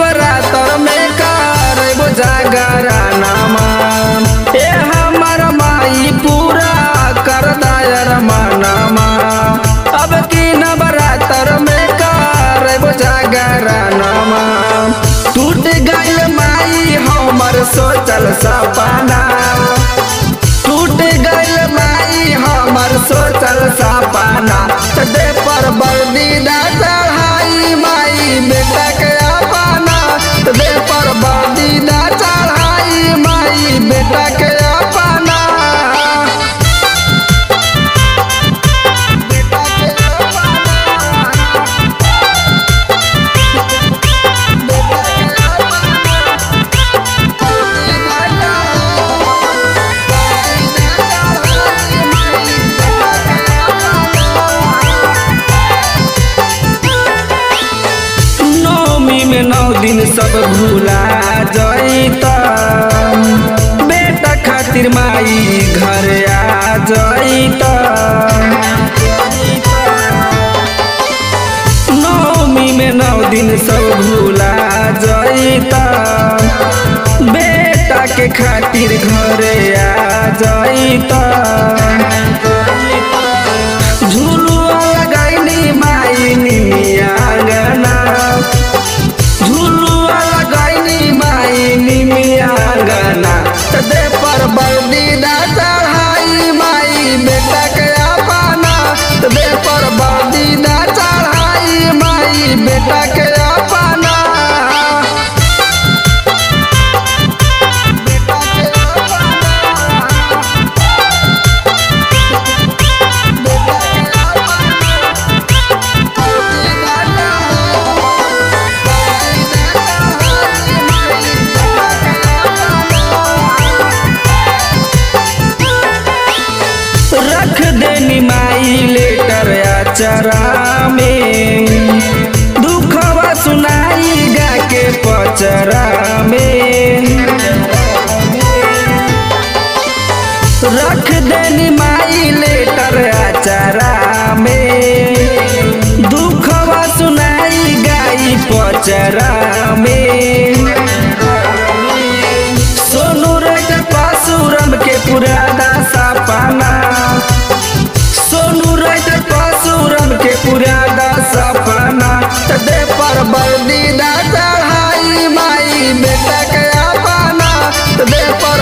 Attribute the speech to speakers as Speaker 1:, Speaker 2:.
Speaker 1: नवरात्र में करबो जागरा नामा ए हमर माई पूरा कर दायर मनमा अब की नवरात्र में करबो जागरा नामा टूट गइल माई हमर सोचल सपना टूट गइल माई हमर सोचल सपना त दे पर बर्दीदा चढ़ाई माई बेटा के अपना त दे पर बर्दीदा चढ़ाई माई बेटा के अपना बेटा के नौमी में नौ दिन सब भूला जैत बेटा खातिर माई घर आ जैत नौमी में नौ दिन सब भूला जैत बेटा के खातिर घरे आ जैत झुलुआ लगैनी माई निमिया गना झुलुआ लगैनी माई निमिया गना त दे पर बर्दीदा चढ़ाई माई बेटा के अपना त दे पर बर्दीदा चढ़ाई माई बेटा के अपना बेटा के रख देनी माई लेटर अचरा में दुखवा सुनाई गा के पचरा में रख देनी माई लेटर अचरा में दुखवा सुनाई गाई पचरा में सोनू रट पासुरम के पुराना सपना सोनू रट पासुरम के पुराना सपना त दे पर बर्दीदा चढ़ाई माई बेटा के अपना त दे पर